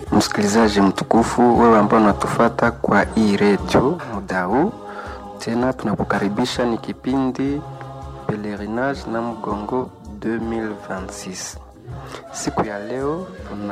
msikilizaji mtukufu, wewe ambao unatufata kwa hii redio muda huu, tena tunakukaribisha. Ni kipindi Pelerinage na Mgongo 2026. Siku ya leo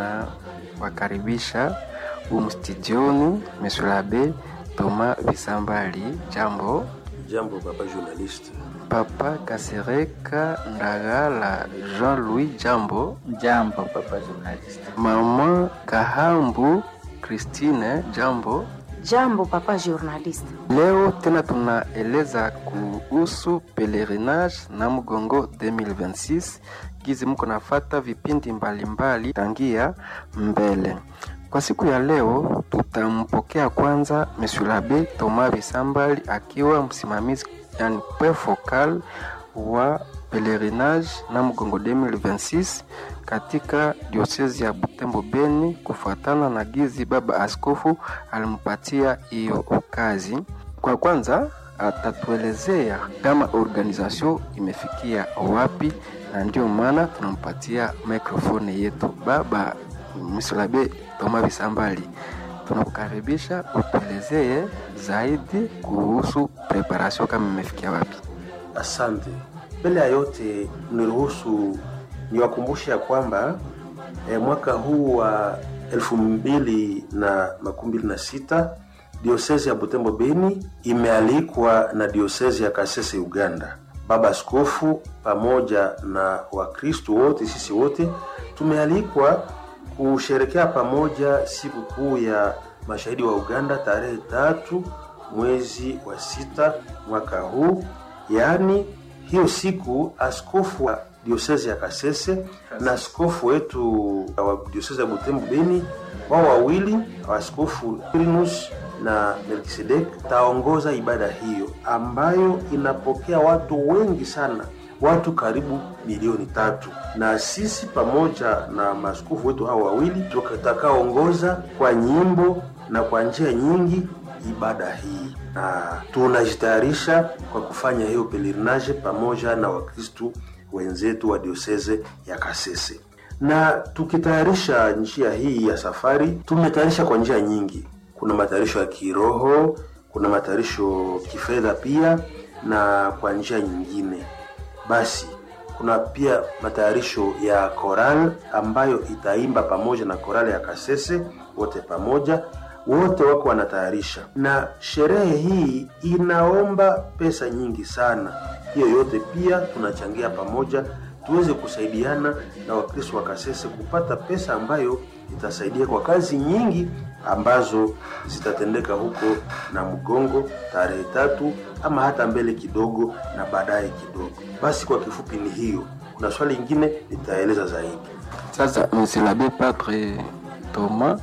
tunawakaribisha humu studioni Monsieur l'Abbé Thomas Bisambali. Jambo. Jambo papa journaliste. Papa Kasereka Ndagala Jean-Louis. Jambo. Jambo papa journaliste. Mama Kahambu Christine. Jambo. Jambo papa journaliste. Leo tena tunaeleza kuhusu pelerinage na mgongo 2026 gizi mko nafata vipindi mbalimbali tangia mbele. Kwa siku ya leo tutampokea kwanza Monsieur l'Abbé Thomas Bisambali akiwa msimamizi yani point focal wa pelerinage na mgongo 2026 katika diosezi ya Butembo Beni, kufuatana na gizi baba askofu alimpatia hiyo kazi. Kwa kwanza atatuelezea kama organization imefikia wapi, na ndio maana tunampatia microphone yetu. Baba Monsieur l'Abbé Thomas Bisambali, tunakukaribisha utuelezee zaidi kuhusu preparation kama imefikia wapi. Asante. Mbele ya yote, niruhusu niwakumbushe ya kwamba eh, mwaka huu wa elfu mbili na makumi mbili na sita diosezi ya Butembo Beni imealikwa na diosezi ya Kasese Uganda. Baba Askofu pamoja na Wakristo wote, sisi wote tumealikwa kusherekea pamoja siku kuu ya mashahidi wa Uganda tarehe tatu mwezi wa sita mwaka huu. Yaani hiyo siku askofu wa diosezi ya Kasese na askofu wetu wa diosezi ya Butembo Beni, wao wawili askofu Irinus na Melkisedek taongoza ibada hiyo ambayo inapokea watu wengi sana, watu karibu milioni tatu, na sisi pamoja na maaskofu wetu hao wawili tutakaongoza kwa nyimbo na kwa njia nyingi ibada hii, na tunajitayarisha kwa kufanya hiyo pelerinage pamoja na Wakristu wenzetu wa dioseze ya Kasese. Na tukitayarisha njia hii ya safari, tumetayarisha kwa njia nyingi. Kuna matayarisho ya kiroho, kuna matayarisho kifedha pia, na kwa njia nyingine basi kuna pia matayarisho ya koral ambayo itaimba pamoja na korali ya Kasese, wote pamoja, wote wako wanatayarisha, na sherehe hii inaomba pesa nyingi sana. Hiyo yote pia tunachangia pamoja, tuweze kusaidiana na Wakristo wa Kasese kupata pesa ambayo itasaidia kwa kazi nyingi ambazo zitatendeka huko na mgongo tarehe tatu ama hata mbele kidogo na baadaye kidogo. Basi kwa kifupi ni hiyo. Kuna swali lingine nitaeleza zaidi. Sasa Monsieur l'Abbé Padre Thomas,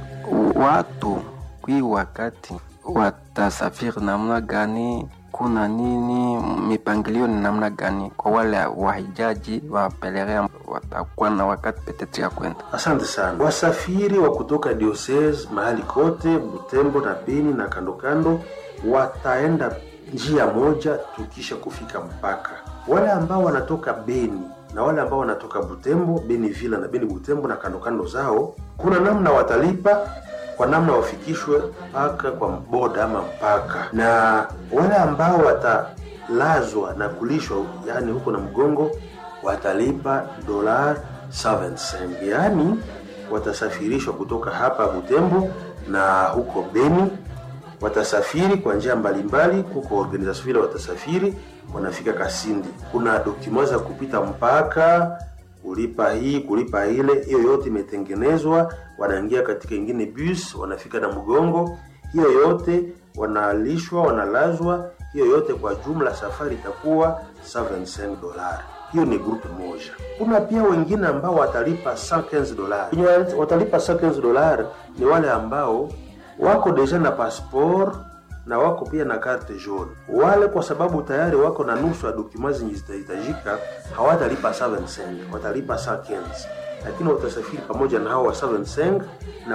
watu kwi wakati watasafiri namna gani? Kuna nini? Mipangilio ni namna gani kwa wale wahijaji wa pelerin watakuwa na wakati petete ya kwenda? Asante sana. Wasafiri wa kutoka diocese mahali kote Butembo na Beni na kando kando wataenda njia moja tukisha kufika mpaka. Wale ambao wanatoka Beni na wale ambao wanatoka Butembo, Beni Villa na Beni Butembo na kando kando zao, kuna namna watalipa kwa namna wafikishwe mpaka kwa boda ama mpaka, na wale ambao watalazwa na kulishwa, yani huko na mgongo, watalipa dola 75 yani watasafirishwa kutoka hapa Butembo na huko Beni watasafiri kwa njia mbalimbali. Kuko organisation vile watasafiri wanafika Kasindi, kuna dokuma za kupita mpaka kulipa hii kulipa ile, hiyo yote imetengenezwa. Wanaingia katika ingine bus, wanafika na mgongo, hiyo yote wanalishwa, wanalazwa, hiyo yote kwa jumla safari itakuwa 75 dolari. Hiyo ni grupu moja. Kuna pia wengine ambao watalipa 115 dolari. Wenye watalipa 115 dolari ni wale ambao wako deja na passport na wako pia na carte jaune. Wale kwa sababu tayari wako na nusu ya dokuma zenye zitahitajika, hawatalipa 75, watalipa 115, lakini watasafiri pamoja na hao wa 75 na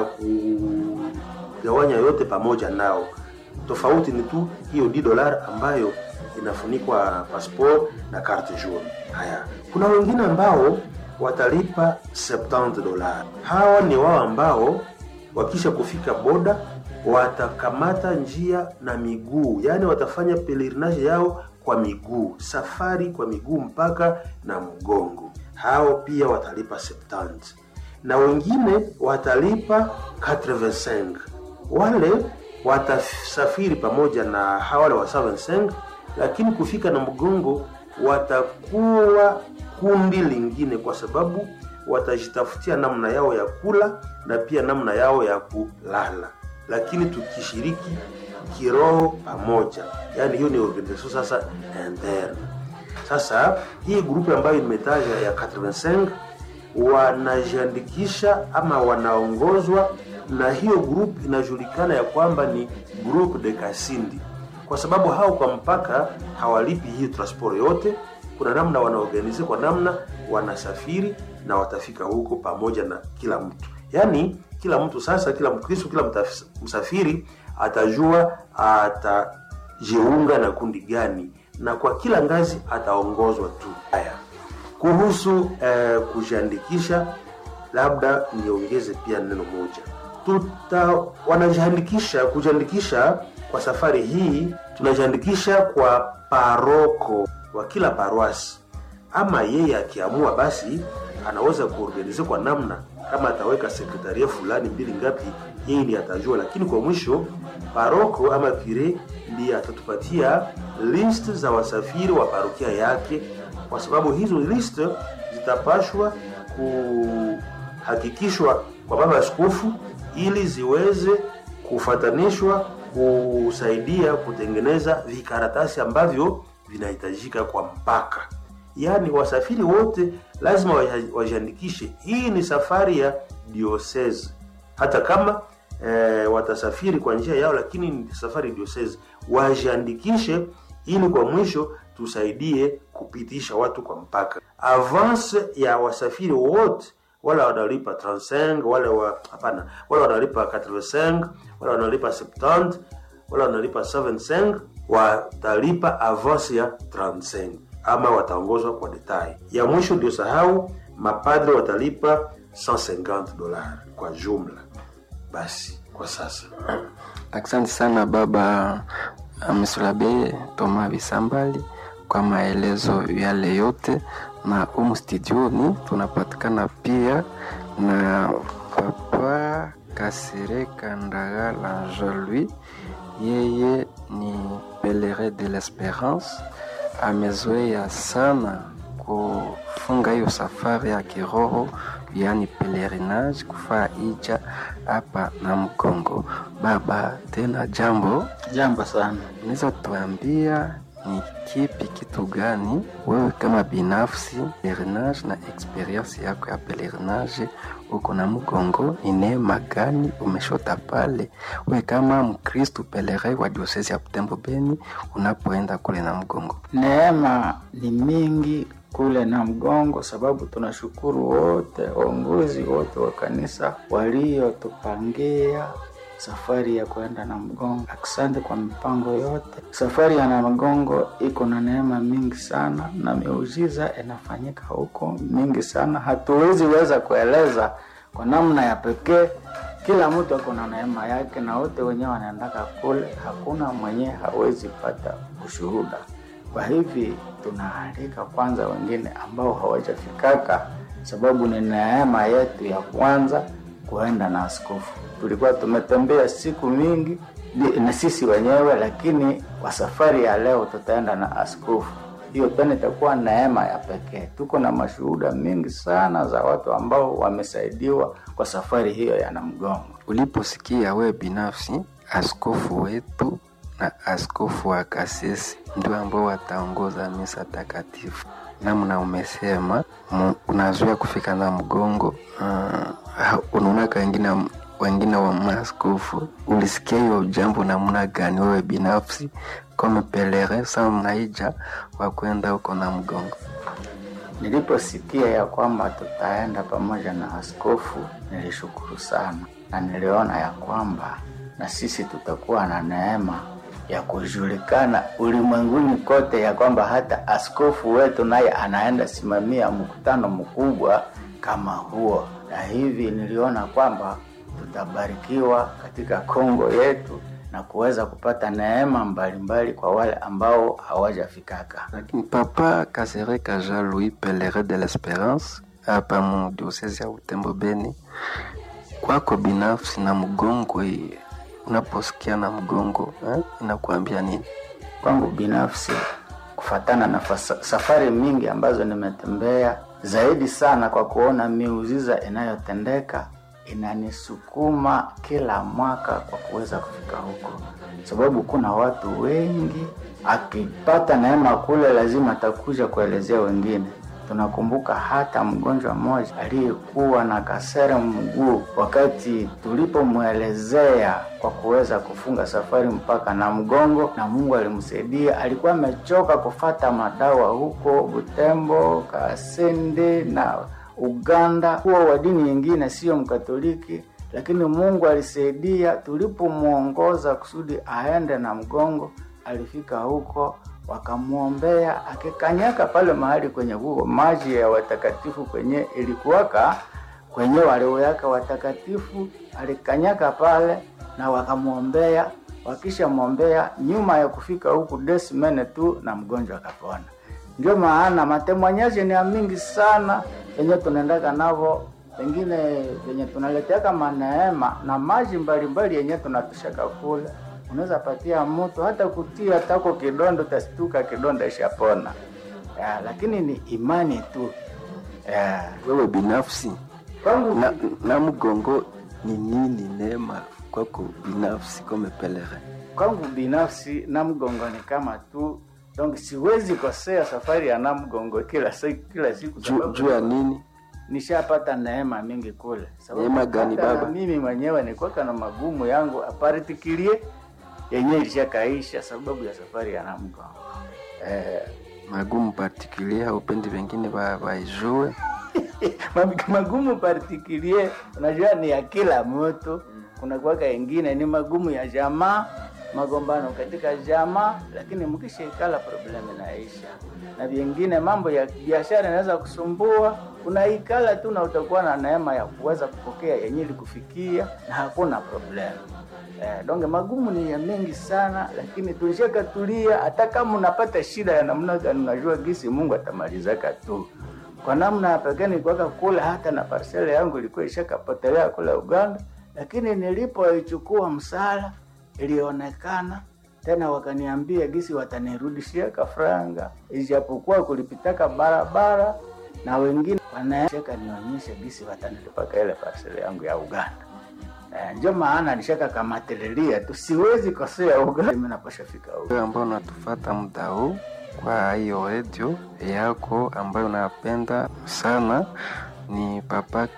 kugawanya yote pamoja nao. Tofauti ni tu hiyo 10 dolar ambayo inafunikwa passport na carte jaune. Haya, kuna wengine ambao watalipa 70 dola. Hawa ni wao ambao wakisha kufika boda watakamata njia na miguu, yaani watafanya pelerinage yao kwa miguu, safari kwa miguu mpaka na mgongo. Hao pia watalipa 70 na wengine watalipa 85. Wale watasafiri pamoja na hawale wa 75, lakini kufika na mgongo watakuwa kundi lingine, kwa sababu watajitafutia namna yao ya kula na pia namna yao ya kulala, lakini tukishiriki kiroho pamoja, yaani hiyo ni organisation sasa interne. Sasa hii grupu ambayo nimetaja ya 85 wanajiandikisha ama wanaongozwa na hiyo group inajulikana ya kwamba ni group de Kasindi, kwa sababu hao kwa mpaka hawalipi hii transport yote. Kuna namna wanaorganize, kwa namna wanasafiri na watafika huko pamoja na kila mtu, yaani kila mtu sasa, kila Mkristo, kila mtaf- msafiri atajua atajiunga na kundi gani, na kwa kila ngazi ataongozwa tu. Haya, kuhusu eh, kujiandikisha, labda niongeze pia neno moja. Tuta wanajiandikisha, kujiandikisha kwa safari hii, tunajiandikisha kwa paroko wa kila paroasi, ama yeye akiamua basi anaweza kuorganize kwa namna kama ataweka sekretaria fulani mbili ngapi, yeye ndiye atajua, lakini kwa mwisho paroko ama kire ndiye atatupatia list za wasafiri wa parokia yake, kwa sababu hizo list zitapashwa kuhakikishwa kwa baba askofu ili ziweze kufatanishwa kusaidia kutengeneza vikaratasi ambavyo vinahitajika kwa mpaka. Yaani wasafiri wote lazima waja- wajiandikishe. Hii ni safari ya diocese, hata kama eh, watasafiri kwa njia yao, lakini ni safari diocese. Wajiandikishe ili kwa mwisho tusaidie kupitisha watu kwa mpaka. Avance ya wasafiri wote wale wanalipa 35 wale wa hapana, wale wanalipa 85 wale wanalipa 70 wale wanalipa 75 watalipa avance ya 35 ama wataongozwa kwa detail. Ya mwisho ndio sahau, mapadre watalipa 150 dola kwa jumla. Basi kwa sasa Asante sana baba Msulabe Toma Bisambali kwa maelezo yale yote, na humu studioni tunapatikana pia na papa Kasereka Ndagala Jean-Louis, yeye ni pelerin de l'Esperance, amezoea sana kufunga hiyo safari ya kiroho yani pelerinage, kufaa ija hapa na Mkongo. Baba, tena jambo, Jambo sana. unaweza tuambia ni kipi kitu gani wewe kama binafsi pelerinage na experience yako ya pelerinage uko na Mkongo, ni neema gani umeshota pale wewe kama Mkristu pelerin wa diosesi ya Butembo Beni unapoenda kule na Mkongo? Neema ni mingi kule na mgongo, sababu tunashukuru wote waongozi wote wa kanisa waliotupangia safari ya kwenda na mgongo. Asante kwa mipango yote. Safari ya na mgongo iko na neema mingi sana, na miujiza inafanyika huko mingi sana, hatuwezi weza kueleza kwa namna ya pekee. Kila mtu ako na neema yake, na wote wenyewe wanaendaka kule, hakuna mwenye hawezi pata ushuhuda. Kwa hivi tunaalika kwanza wengine ambao hawajafikaka, sababu ni neema yetu ya kwanza kuenda na askofu. Tulikuwa tumetembea siku mingi ni- na sisi wenyewe, lakini kwa safari ya leo tutaenda na askofu. Hiyo tena itakuwa neema ya pekee. Tuko na mashuhuda mingi sana za watu ambao wamesaidiwa kwa safari hiyo ya Namgongo. Uliposikia wewe binafsi askofu wetu na askofu wa Kasisi ndio ambao wataongoza misa takatifu, namna umesema mu- unazoea kufika na mgongo uh, unaonaka wengine wengine wa maaskofu, ulisikia hiyo jambo namna gani wewe binafsi kama pelerin sa mnaija wa kwenda huko na mgongo? Niliposikia ya kwamba tutaenda pamoja na askofu, nilishukuru sana na niliona ya kwamba na sisi tutakuwa na neema ya kujulikana ulimwenguni kote, ya kwamba hata askofu wetu naye anaenda simamia mkutano mkubwa kama huo, na hivi niliona kwamba tutabarikiwa katika Kongo yetu na kuweza kupata neema mbalimbali kwa wale ambao hawajafikaka. lakini papa kasereka jean louis pelerin de l'esperance hapa mu diosese ya utembo beni kwako binafsi na mgongo hii, unaposikia na mgongo eh, inakuambia nini Kwangu binafsi, kufatana na fasa- safari mingi ambazo nimetembea, zaidi sana kwa kuona miujiza inayotendeka inanisukuma kila mwaka kwa kuweza kufika huko, sababu kuna watu wengi, akipata neema kule lazima atakuja kuelezea wengine. Tunakumbuka hata mgonjwa mmoja aliyekuwa na kasere mguu, wakati tulipomwelezea kwa kuweza kufunga safari mpaka na mgongo, na Mungu alimsaidia. Alikuwa amechoka kufata madawa huko Butembo, Kasende na Uganda, huwa wa dini nyingine, sio Mkatoliki, lakini Mungu alisaidia. Tulipomwongoza kusudi aende na mgongo, alifika huko wakamwombea, akikanyaka pale mahali kwenye huo maji ya watakatifu kwenye ilikuwaka kwenye walioweka watakatifu, alikanyaka pale na wakamwombea. Wakishamwombea, nyuma ya kufika huku desimene tu na mgonjwa akapona. Ndio maana matemwanyaji ni ya mingi sana yenye tunaendaka navo, pengine yenye tunaleteaka maneema na maji mbalimbali yenye tunatushaka kule, unaweza patia mtu hata kutia tako kidondo, tastuka kidonda ishapona. Ya, lakini ni imani tu ya. wewe binafsi Kwangu na, na mgongo ni nini neema kwako binafsi kome pelerin kwangu binafsi Namgongo ni kama tu donc, siwezi kosea safari ya Namgongo kila siku kila siku, Ju- sababu juu ya nini nishapata neema mingi kule. Sababu Neema gani hata baba? na mimi mwenyewe nilikuwa na magumu yangu aparitikilie yenyewe ilishakaisha sababu ya safari ya Namgongo eh, magumu partikulier upendi wengine ba- baijue Mag- magumu particulier unajua ni ya kila mtu kuna kuwaka ingine ni magumu ya jamaa magombano katika jamaa lakini mkishaikala problem inaisha na vingine mambo ya biashara inaweza kusumbua unaikala tu na utakuwa na neema ya kuweza kupokea yenye ilikufikia na hakuna problem Eh, donge magumu ni ya mengi sana lakini tulishakatulia hata kama unapata shida ya namna gani unajua gisi mungu atamalizaka tu kwa namna ya pekee nilikuwaka kule, hata na parcela yangu ilikuwa ishakapotelea kule Uganda, lakini nilipoichukua msala ilionekana tena, wakaniambia gisi watanirudishia kafranga, ijapokuwa kulipitaka barabara na wengine wanashaka nionyeshe gisi watanilipaka ile parcela yangu ya Uganda. Eh, ndio maana nishaka kamatililia tu, siwezi kosea Uganda, mimi napasha fika Uganda. wewe ambao unatufata muda huu kwa hiyo redio yako ambayo unapenda sana ni papa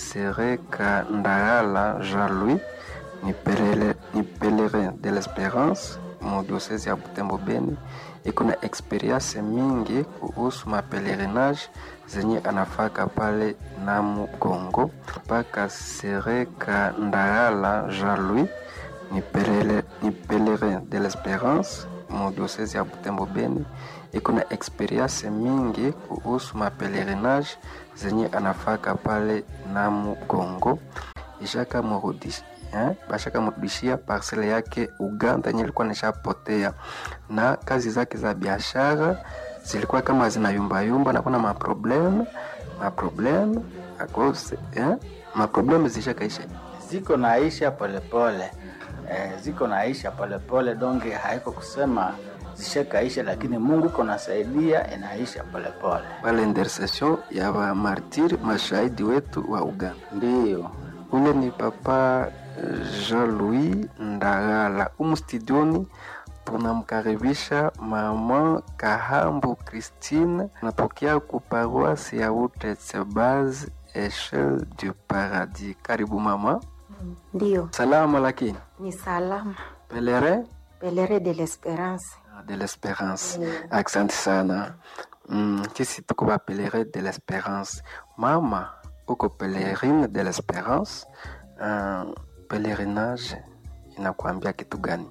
Kasereka Ndagala Jean Louis ni, pelele, ni pelerin de l'Esperance mu diocese ya Butembo Beni. Iko na experience mingi kuhusu mapelerinage zenye anafaka pale Namu Kongo. Papa Kasereka Ndagala Jean Louis ni, pelele, ni pelerin de l'Esperance mu diocese ya Butembo Beni. Iko na experience mingi kuhusu mapelerinage zenye anafaka pale Namu Kongo. Ishaka murudisha eh, bashaka mrudishia parcele yake Uganda yenye ilikuwa nishapotea, na kazi zake za biashara zilikuwa kama zinayumbayumba na kuna maprobleme maprobleme akose eh, maprobleme zishakaisha ziko naisha polepole eh, ziko naisha polepole donge haiko kusema zishakaisha lakini mungu iko nasaidia inaisha polepole pale intercession ya wamartiri mashahidi wetu wa Uganda. ndiyo Ule ni papa Jean-Louis Ndagala. Umu studioni tunamkaribisha mama Kahambu Christine, napokea ku paroisse ya Utetsebaz Echelle du Paradis. Karibu mama. Ndio, Salama lakini ni salama. pelerin Pelere de l'Esperance. de l'espérance. Asante sana. Mm, sisi tuko ba pelerin de l'espérance. Mama uko pelerine de l'espérance. Uh, pelerinage inakuambia kitu gani?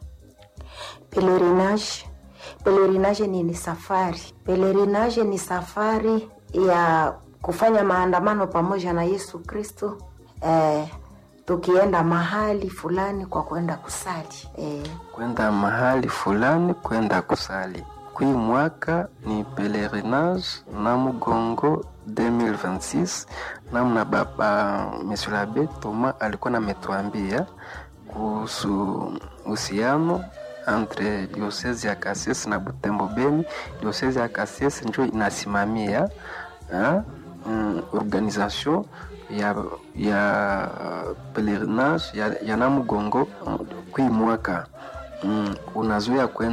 Pelerinage. Pelerinage ni, ni safari. Pelerinage ni safari ya kufanya maandamano pamoja na Yesu Kristo eh, tukienda mahali fulani kwa kwenda kusali e, kwenda mahali fulani kwenda kusali. Kui mwaka ni pelerinage na Mugongo 2026 namna baba Monsieur l'Abbé Thomas alikuwa nametuambia kuhusu uhusiano entre diocese ya Kasese na Butembo Beni. Diocese ya Kasese ndio inasimamia ha, mm, organisation ya, ya pelerinage ya, ya Namugongo mm, kui mwaka mm, unazoea kwenda